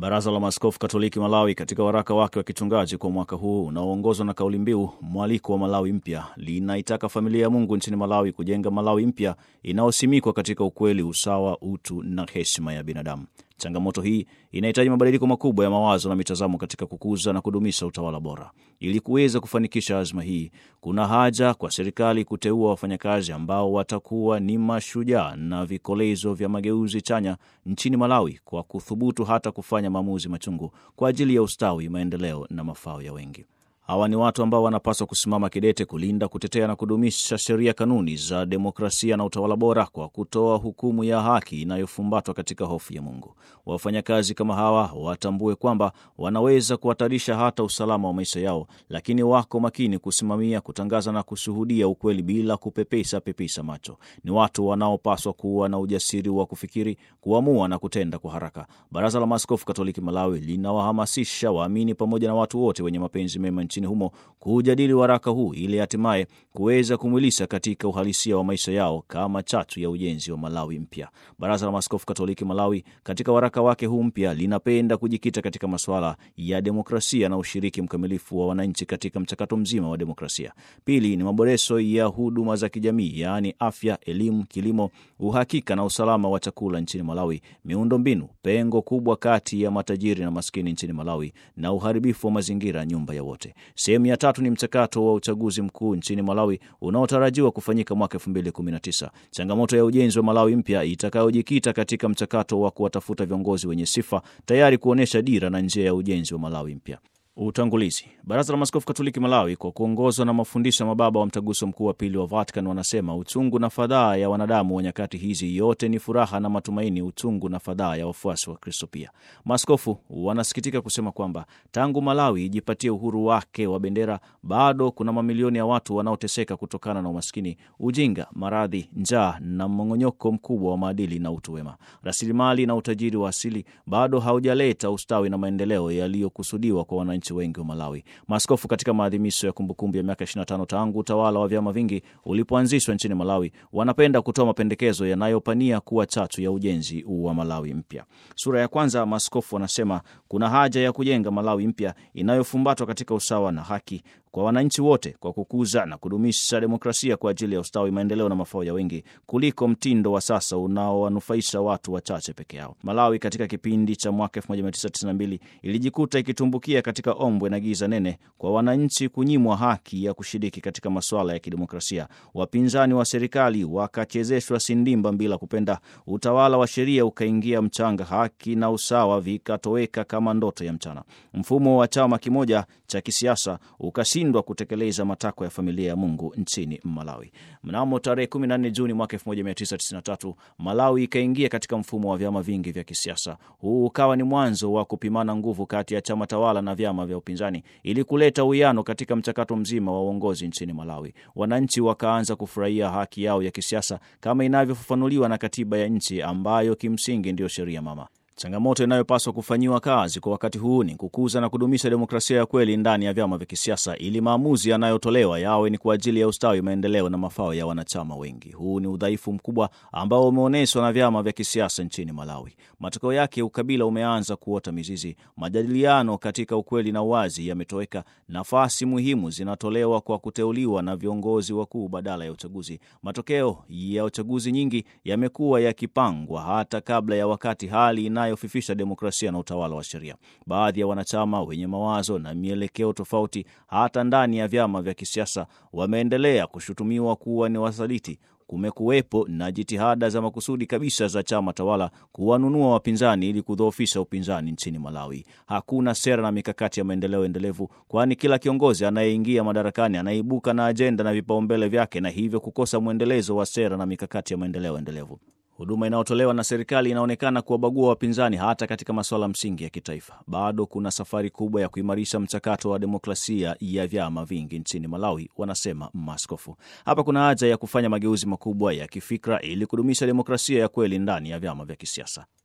Baraza la Maaskofu Katoliki Malawi katika waraka wake wa kichungaji kwa mwaka huu unaoongozwa na kauli mbiu mwaliko wa Malawi mpya linaitaka familia ya Mungu nchini Malawi kujenga Malawi mpya inayosimikwa katika ukweli, usawa, utu na heshima ya binadamu. Changamoto hii inahitaji mabadiliko makubwa ya mawazo na mitazamo katika kukuza na kudumisha utawala bora. Ili kuweza kufanikisha azma hii, kuna haja kwa serikali kuteua wafanyakazi ambao watakuwa ni mashujaa na vikolezo vya mageuzi chanya nchini Malawi, kwa kuthubutu hata kufanya maamuzi machungu kwa ajili ya ustawi, maendeleo na mafao ya wengi. Hawa ni watu ambao wanapaswa kusimama kidete kulinda, kutetea na kudumisha sheria, kanuni za demokrasia na utawala bora kwa kutoa hukumu ya haki inayofumbatwa katika hofu ya Mungu. Wafanyakazi kama hawa watambue kwamba wanaweza kuhatarisha hata usalama wa maisha yao, lakini wako makini kusimamia, kutangaza na kushuhudia ukweli bila kupepesa pepesa macho. Ni watu wanaopaswa kuwa na ujasiri wa kufikiri, kuamua na kutenda kwa haraka. Baraza la Maaskofu Katoliki Malawi linawahamasisha waamini pamoja na watu wote wenye mapenzi mema nchini humo kujadili waraka huu ili hatimaye kuweza kumwilisha katika uhalisia wa maisha yao kama chachu ya ujenzi wa Malawi mpya. Baraza la Maaskofu Katoliki Malawi katika waraka wake huu mpya linapenda kujikita katika masuala ya demokrasia na ushiriki mkamilifu wa wananchi katika mchakato mzima wa demokrasia. Pili ni maboresho ya huduma za kijamii, yaani afya, elimu, kilimo, uhakika na usalama wa chakula nchini Malawi, miundo mbinu, pengo kubwa kati ya matajiri na maskini nchini Malawi na uharibifu wa mazingira, nyumba ya wote. Sehemu ya tatu ni mchakato wa uchaguzi mkuu nchini Malawi unaotarajiwa kufanyika mwaka 2019. Changamoto ya ujenzi wa Malawi mpya itakayojikita katika mchakato wa kuwatafuta viongozi wenye sifa tayari kuonyesha dira na njia ya ujenzi wa Malawi mpya. Utangulizi. Baraza la Maaskofu Katoliki Malawi kwa kuongozwa na mafundisho ya mababa wa mtaguso mkuu wa pili wa Vatican wanasema uchungu na fadhaa ya wanadamu wa nyakati hizi yote ni furaha na matumaini, uchungu na fadhaa ya wafuasi wa Kristo pia. Maaskofu wanasikitika kusema kwamba tangu Malawi ijipatie uhuru wake wa bendera, bado kuna mamilioni ya watu wanaoteseka kutokana na umaskini, ujinga, maradhi, njaa na mmong'onyoko mkubwa wa maadili na utu wema. Rasilimali na utajiri wa asili bado haujaleta ustawi na maendeleo yaliyokusudiwa kwa wananchi wengi wa Malawi. Maaskofu katika maadhimisho ya kumbukumbu ya miaka 25 tangu utawala wa vyama vingi ulipoanzishwa nchini Malawi wanapenda kutoa mapendekezo yanayopania kuwa chachu ya ujenzi wa Malawi mpya. Sura ya kwanza, maaskofu wanasema kuna haja ya kujenga Malawi mpya inayofumbatwa katika usawa na haki kwa wananchi wote kwa kukuza na kudumisha demokrasia kwa ajili ya ustawi, maendeleo na mafao ya wengi kuliko mtindo wa sasa unaowanufaisha watu wachache peke yao. Malawi katika kipindi cha mwaka 1992 ilijikuta ikitumbukia katika ombwe na giza nene kwa wananchi kunyimwa haki ya kushiriki katika masuala ya kidemokrasia. Wapinzani wa serikali wakachezeshwa sindimba bila kupenda, utawala wa sheria ukaingia mchanga, haki na usawa vikatoweka kama ndoto ya mchana. Mfumo wa chama kimoja cha kisiasa ukashindwa kutekeleza matakwa ya familia ya Mungu nchini Malawi. Mnamo tarehe 14 Juni mwaka 1993 Malawi ikaingia katika mfumo wa vyama vingi vya kisiasa. Huu ukawa ni mwanzo wa kupimana nguvu kati ya chama tawala na vyama vya upinzani ili kuleta uwiano katika mchakato mzima wa uongozi nchini Malawi. Wananchi wakaanza kufurahia haki yao ya kisiasa kama inavyofafanuliwa na katiba ya nchi ambayo kimsingi ndiyo sheria mama. Changamoto inayopaswa kufanyiwa kazi kwa wakati huu ni kukuza na kudumisha demokrasia ya kweli ndani ya vyama vya kisiasa ili maamuzi yanayotolewa yawe ni kwa ajili ya ustawi, maendeleo na mafao ya wanachama wengi. Huu ni udhaifu mkubwa ambao umeonyeshwa na vyama vya kisiasa nchini Malawi. Matokeo yake, ukabila umeanza kuota mizizi, majadiliano katika ukweli na uwazi yametoweka, nafasi muhimu zinatolewa kwa kuteuliwa na viongozi wakuu badala ya uchaguzi. Matokeo ya uchaguzi nyingi yamekuwa yakipangwa hata kabla ya wakati, hali inayofifisha demokrasia na utawala wa sheria. Baadhi ya wanachama wenye mawazo na mielekeo tofauti, hata ndani ya vyama vya kisiasa, wameendelea kushutumiwa kuwa ni wasaliti. Kumekuwepo na jitihada za makusudi kabisa za chama tawala kuwanunua wapinzani ili kudhoofisha upinzani nchini Malawi. Hakuna sera na mikakati ya maendeleo endelevu, kwani kila kiongozi anayeingia madarakani anaibuka na ajenda na vipaumbele vyake, na hivyo kukosa mwendelezo wa sera na mikakati ya maendeleo endelevu. Huduma inayotolewa na serikali inaonekana kuwabagua wapinzani hata katika masuala msingi ya kitaifa. Bado kuna safari kubwa ya kuimarisha mchakato wa demokrasia ya vyama vingi nchini Malawi, wanasema maaskofu. Hapa kuna haja ya kufanya mageuzi makubwa ya kifikra ili kudumisha demokrasia ya kweli ndani ya vyama vya kisiasa.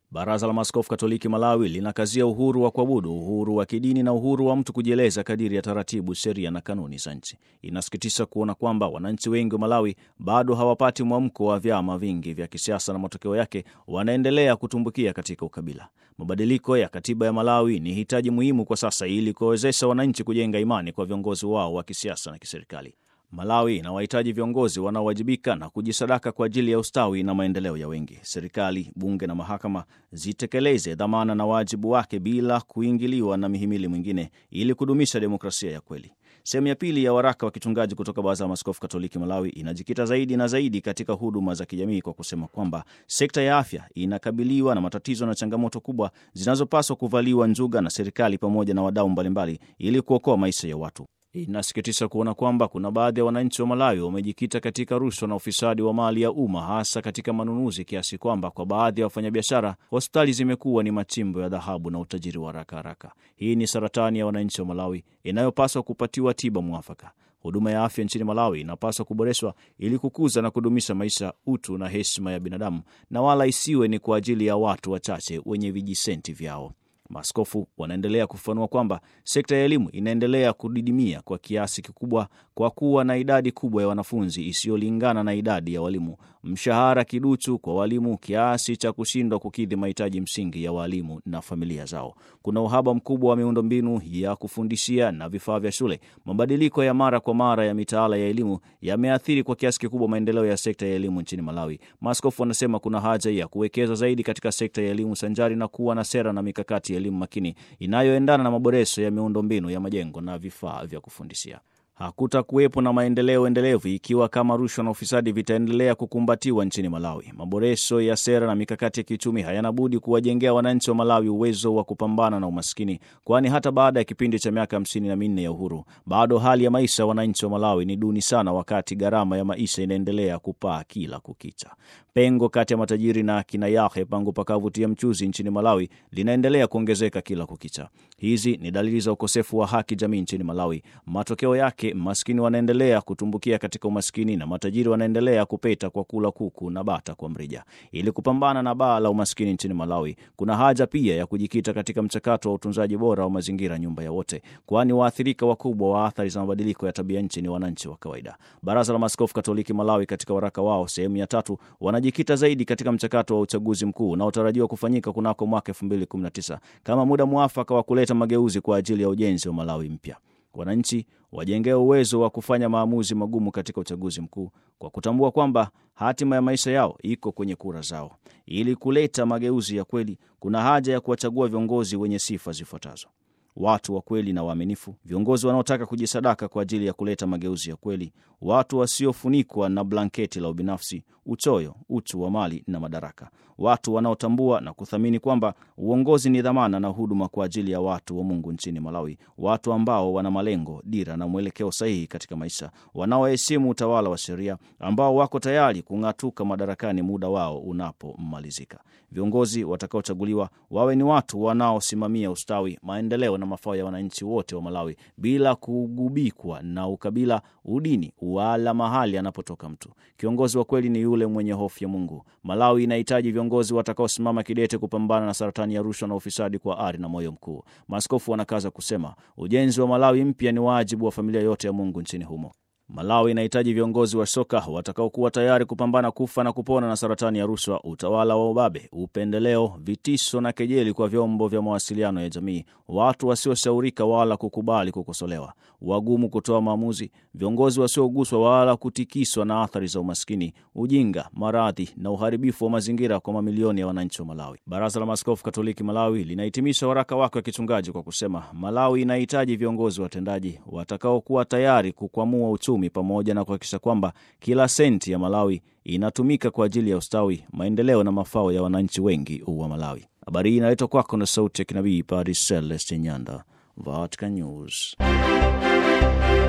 Baraza la Maaskofu Katoliki Malawi linakazia uhuru wa kuabudu, uhuru wa kidini na uhuru wa mtu kujieleza kadiri ya taratibu, sheria na kanuni za nchi. Inasikitisha kuona kwamba wananchi wengi wa Malawi bado hawapati mwamko wa vyama vingi vya kisiasa na matokeo yake wanaendelea kutumbukia katika ukabila. Mabadiliko ya katiba ya Malawi ni hitaji muhimu kwa sasa ili kuwawezesha wananchi kujenga imani kwa viongozi wao wa kisiasa na kiserikali. Malawi inawahitaji viongozi wanaowajibika na kujisadaka kwa ajili ya ustawi na maendeleo ya wengi. Serikali, bunge na mahakama zitekeleze dhamana na wajibu wake bila kuingiliwa na mihimili mwingine ili kudumisha demokrasia ya kweli. Sehemu ya pili ya waraka wa kichungaji kutoka Baraza la Maaskofu Katoliki Malawi inajikita zaidi na zaidi katika huduma za kijamii kwa kusema kwamba sekta ya afya inakabiliwa na matatizo na changamoto kubwa zinazopaswa kuvaliwa njuga na serikali pamoja na wadau mbalimbali ili kuokoa maisha ya watu. Inasikitisha kuona kwamba kuna baadhi ya wananchi wa Malawi wamejikita katika rushwa na ufisadi wa mali ya umma hasa katika manunuzi, kiasi kwamba kwa baadhi ya wafanyabiashara hospitali zimekuwa ni machimbo ya dhahabu na utajiri wa haraka haraka. Hii ni saratani ya wananchi wa Malawi inayopaswa kupatiwa tiba mwafaka. Huduma ya afya nchini Malawi inapaswa kuboreshwa ili kukuza na kudumisha maisha, utu na heshima ya binadamu, na wala isiwe ni kwa ajili ya watu wachache wenye vijisenti vyao. Maaskofu wanaendelea kufafanua kwamba sekta ya elimu inaendelea kudidimia kwa kiasi kikubwa kwa kuwa na idadi kubwa ya wanafunzi isiyolingana na idadi ya walimu, mshahara kiduchu kwa walimu kiasi cha kushindwa kukidhi mahitaji msingi ya walimu na familia zao. Kuna uhaba mkubwa wa miundombinu ya kufundishia na vifaa vya shule. Mabadiliko ya mara kwa mara ya mitaala ya elimu yameathiri kwa kiasi kikubwa maendeleo ya sekta ya elimu nchini Malawi. Maaskofu wanasema kuna haja ya kuwekeza zaidi katika sekta ya elimu sanjari na kuwa na sera na mikakati elimu makini inayoendana na maboresho ya miundombinu ya majengo na vifaa vya kufundishia. Hakutakuwepo na maendeleo endelevu ikiwa kama rushwa na ufisadi vitaendelea kukumbatiwa nchini Malawi. Maboresho ya sera na mikakati ya kiuchumi hayana budi kuwajengea wananchi wa Malawi uwezo wa kupambana na umaskini, kwani hata baada ya kipindi cha miaka hamsini na minne ya uhuru bado hali ya maisha ya wananchi wa Malawi ni duni sana, wakati gharama ya maisha inaendelea kupaa kila kukicha. Pengo kati ya matajiri na akina yake pangu pakavutia mchuzi nchini Malawi linaendelea kuongezeka kila kukicha. Hizi ni dalili za ukosefu wa haki jamii nchini Malawi. Matokeo yake maskini wanaendelea kutumbukia katika umaskini na matajiri wanaendelea kupeta kwa kula kuku na bata kwa mrija. Ili kupambana na baa la umaskini nchini Malawi, kuna haja pia ya kujikita katika mchakato wa utunzaji bora wa mazingira, nyumba ya wote, kwani waathirika wakubwa wa athari za mabadiliko ya tabia nchi ni wananchi wa kawaida. Baraza la Maaskofu Katoliki Malawi katika waraka wao sehemu ya tatu wanajikita zaidi katika mchakato wa uchaguzi mkuu unaotarajiwa kufanyika kunako mwaka 2019 kama muda mwafaka wa kuleta mageuzi kwa ajili ya ujenzi wa Malawi mpya. Wananchi wajengee uwezo wa kufanya maamuzi magumu katika uchaguzi mkuu kwa kutambua kwamba hatima ya maisha yao iko kwenye kura zao. Ili kuleta mageuzi ya kweli, kuna haja ya kuwachagua viongozi wenye sifa zifuatazo: watu wa kweli na waaminifu, viongozi wanaotaka kujisadaka kwa ajili ya kuleta mageuzi ya kweli, watu wasiofunikwa na blanketi la ubinafsi, uchoyo, uchu wa mali na madaraka, watu wanaotambua na kuthamini kwamba uongozi ni dhamana na huduma kwa ajili ya watu wa Mungu nchini Malawi, watu ambao wana malengo, dira na mwelekeo sahihi katika maisha, wanaoheshimu utawala wa sheria, ambao wako tayari kung'atuka madarakani muda wao unapomalizika. Viongozi watakaochaguliwa wawe ni watu wanaosimamia ustawi, maendeleo na mafao ya wananchi wote wa Malawi bila kugubikwa na ukabila, udini wala mahali anapotoka mtu. Kiongozi wa kweli ni yule mwenye hofu ya Mungu. Malawi inahitaji viongozi watakaosimama kidete kupambana na saratani ya rushwa na ufisadi kwa ari na moyo mkuu. Maaskofu wanakaza kusema ujenzi wa Malawi mpya ni wajibu wa familia yote ya Mungu nchini humo. Malawi inahitaji viongozi wa soka watakaokuwa tayari kupambana kufa na kupona na saratani ya rushwa, utawala wa ubabe, upendeleo, vitisho na kejeli kwa vyombo vya mawasiliano ya jamii, watu wasioshaurika wala kukubali kukosolewa, wagumu kutoa maamuzi, viongozi wasioguswa wala kutikiswa na athari za umaskini, ujinga, maradhi na uharibifu wa mazingira kwa mamilioni ya wananchi wa Malawi. Baraza la Maaskofu Katoliki Malawi linahitimisha waraka wake wa kichungaji kwa kusema, Malawi inahitaji viongozi watendaji watakaokuwa tayari kukwamua uchumi pamoja na kuhakikisha kwamba kila senti ya Malawi inatumika kwa ajili ya ustawi, maendeleo na mafao ya wananchi wengi wa Malawi. Habari hii inaletwa kwako na sauti ya kinabii Padre Celeste Nyanda, Vatican News.